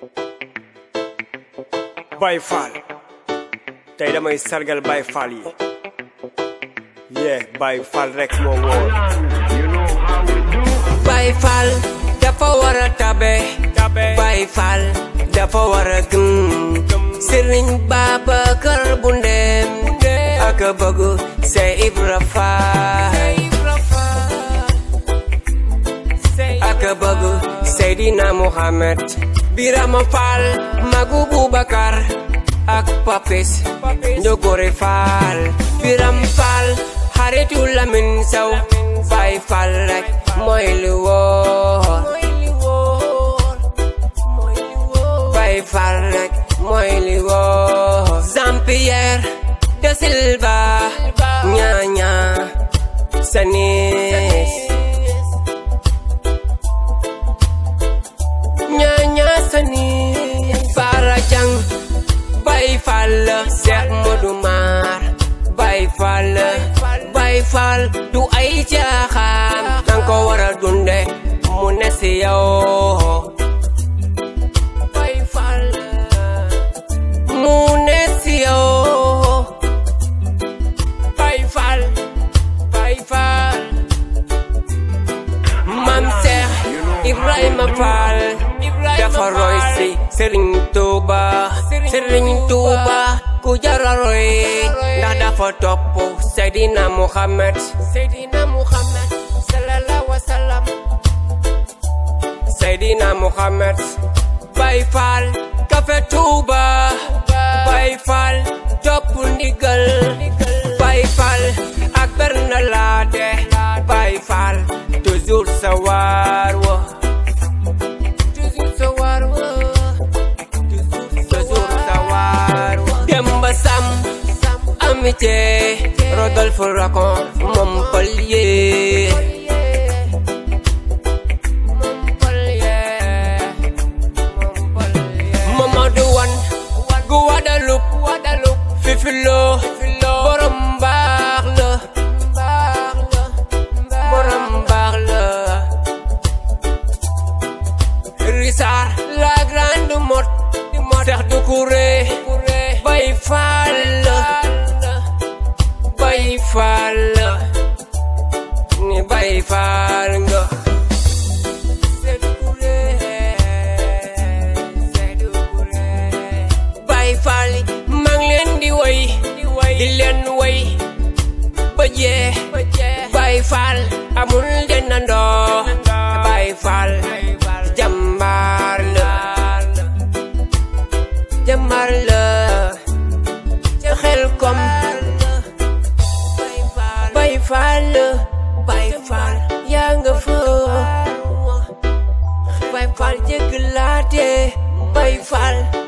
Baye Fall tey damay sargal Baye Fall yi yee Baye Fall rek moo wóor Baye Fall dafa war a tabe Baye Fall dafa war a gëm Serigne Babacar bu ndeem ak a bëgg Sey Ibra Fall ak a bëgg Seydina Muhammad Birama Fall Magu Boubacar ak Papis Njogore Fall Biram Fall xaritu Lamin Saw Baye Fall rek mooy lu wóor Baye Fall rek mooy lu wóor Jean-Pierre de Silva ñaaña sanis ñaaña sanis Bara Jang Baye Fall Cheikh Modou Mar Baye Fall Baye Fall du ay caaxaan danga ko war a dunde mu ne si yow Baye Fall mu ne si yow Baye Fall Baye Fall Mam Cheikh Ibrahima Fall dafa roy si Serigne Touba Serigne Touba ku jara roy ndax dafa topp Seydina Muhammad Seydina Muhammad sallallahu wa sallam Seydina Muhammad Baye Fall Café Touba Baye Fall topp ndigal Baye Fall ak Berna Laade Baye Fall toujours sa waar wa toujours sa waar wa toujours sa waar wa Demba Sam Amitié Rodolphe Racon Montpellier Mamadou Wan Guadeloupe Fifi Lo borom baax la borom baax la Richard la grande mot Cheikh Doucouré Baye Fall Baye Fall ni Baye Fall nga Baye Fall maa ngi leen di woy di leen woy ba jee Baye Fall amul dendandoo Baye Fall jàmbaar la jàmbaar la ca xel kom Baye Fall Baye Fall yaa nga fa Baye Fall jégg laate Baye Fall